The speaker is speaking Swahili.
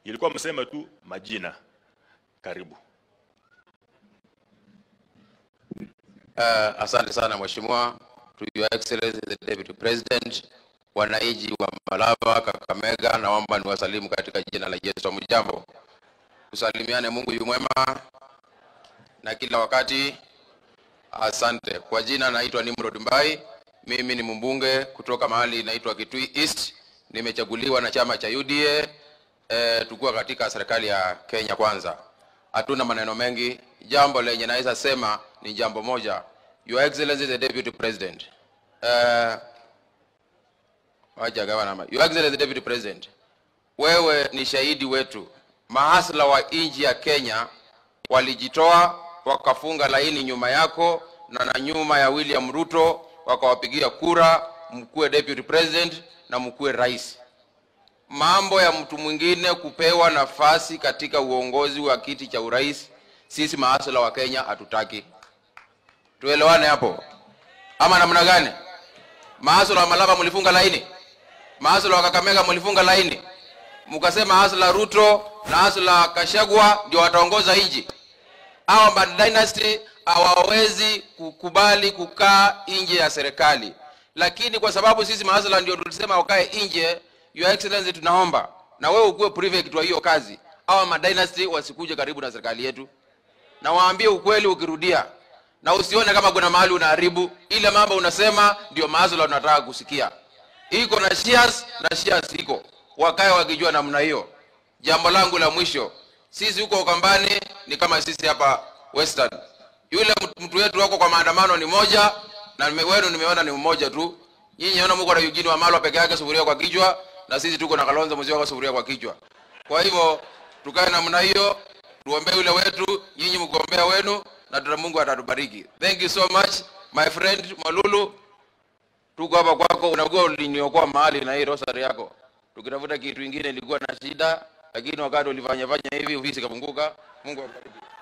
ilikuwa mseme tu majina. Karibu. Uh, asante sana mheshimiwa, to your excellency the deputy president, wananchi wa Malava, Kakamega, naomba niwasalimu katika jina la Yesu. Mjambo, tusalimiane. Mungu yu mwema na kila wakati. Asante. Kwa jina naitwa Nimrod Mbai, mimi ni mbunge kutoka mahali inaitwa Kitui East. Nimechaguliwa na chama cha UDA eh, tukuwa katika serikali ya Kenya Kwanza. Hatuna maneno mengi, jambo lenye naweza sema ni jambo moja. Your Excellency the Deputy President. Eh, wacha gawa namba. Your Excellency the Deputy President. Wewe ni shahidi wetu. Mahasla wa nchi ya Kenya walijitoa wakafunga laini nyuma yako na na nyuma ya William Ruto wakawapigia kura mkuwe deputy president na mkuwe rais. Mambo ya mtu mwingine kupewa nafasi katika uongozi wa kiti cha urais, sisi maasala wa Kenya hatutaki. Tuelewane hapo, ama namna gani? Maasala wa Malava mlifunga laini, maasala wa Kakamega mlifunga laini, mkasema asla Ruto na asla Kashagwa ndio wataongoza nchi hawa ma dynasty hawawezi kukubali kukaa nje ya serikali, lakini kwa sababu sisi maasala ndio tulisema wakae nje, your excellency, tunaomba na wewe ukuwe prefect wa hiyo kazi, hawa ma dynasty wasikuje karibu na serikali yetu, na waambie ukweli ukirudia, na usione kama kuna mahali unaharibu ile mambo unasema, ndio maasala tunataka kusikia. Iko na shares na shares iko, wakae wakijua namna hiyo. Jambo langu la mwisho, sisi huko Ukambani ni kama sisi hapa Western. Yule mtu- mtu wetu wako kwa maandamano ni moja na nime- wenu nimeona ni mmoja tu. Nyinyi naona mko na Eugene Wamalwa peke yake sufuria kwa kichwa na sisi tuko na Kalonzo mzee wako sufuria kwa kichwa. Kwa hivyo tukae namna hiyo, tuombee yule wetu, nyinyi mkombea wenu na tuna Mungu atatubariki. Thank you so much my friend Malulu. Tuko hapa kwako, unakuwa uliniokoa mahali na hii rosari yako. Tukitafuta kitu kingine ilikuwa na shida, lakini wakati ulifanya fanya hivi ofisi ikafunguka. Mungu akubariki.